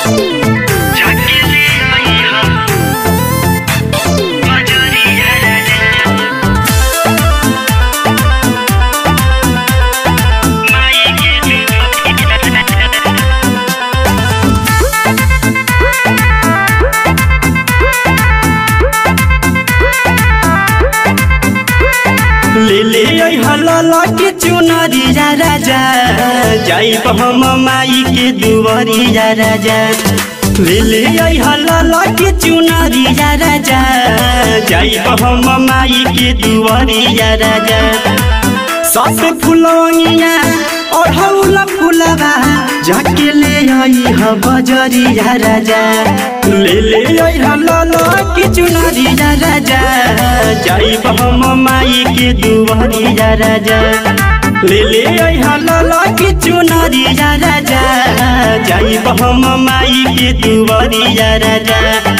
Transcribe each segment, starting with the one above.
ले ले आई हलाला के चुनरिया राजा जाइब हम माई के दुवरिया राजा ले ले आई हलाला के चुनरिया राजा जाइब हम माई के दुवरिया राजा सब फुलौनिया ओढ़ौला फुलवा जाके ले आई ह बजरिया राजा ले ले आई हलाला के चुनरिया राजा जाइब हम माई के दुवरिया राजा ले ले आई हलाला के चुनरिया राजा जाइब हम माई के दुवरिया राजा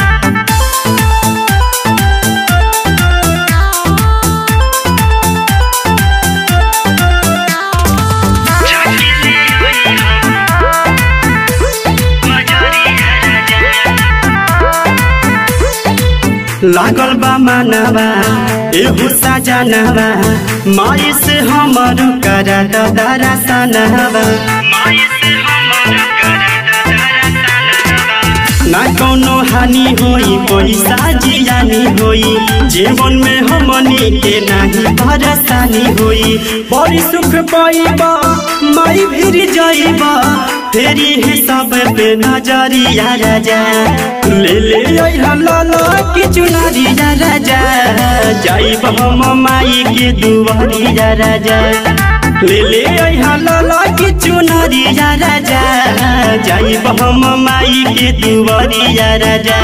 लागल बा मानवा एहू सजनवा माई से हमर करा दरा सनवा ना कोनो हानि होई पैसा जियानी होई जीवन में हमनी के नहीं परेशानी होई बड़ी सुख पाइबा माई भीर जाइबा तेरी है सब पे नजरिया राजा ले ले आई हलाला की चुनरिया राजा जाइब हम माई के दुवरिया राजा ले ले आई हलाला की चुनरिया राजा जाइब हम माई के दुवरिया राजा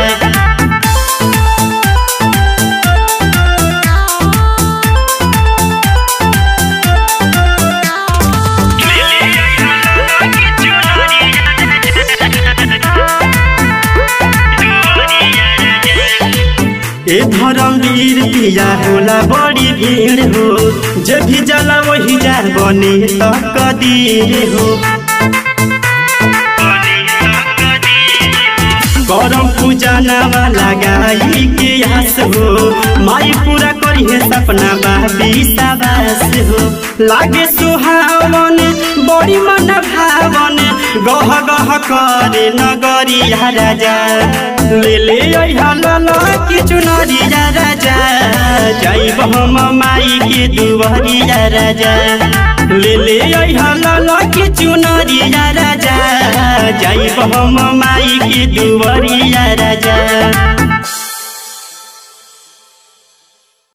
ए धर्मवीर पिया होला बड़ी भीड़ हो जे भी जला वही जा बने तो कदीर हो करम पूजा नामा लगाई के आस हो माई पूरा करी है सपना बाबी साबास हो लागे सुहावन बड़ी मन भावन गह गह करे नगरिया राजा ले ले आई हलाला की चुनरिया राजा जाइब हम माई के दुवरिया राजा ले ले आई हलाला की चुनरिया राजा जाइब हम माई के दुवरिया राजा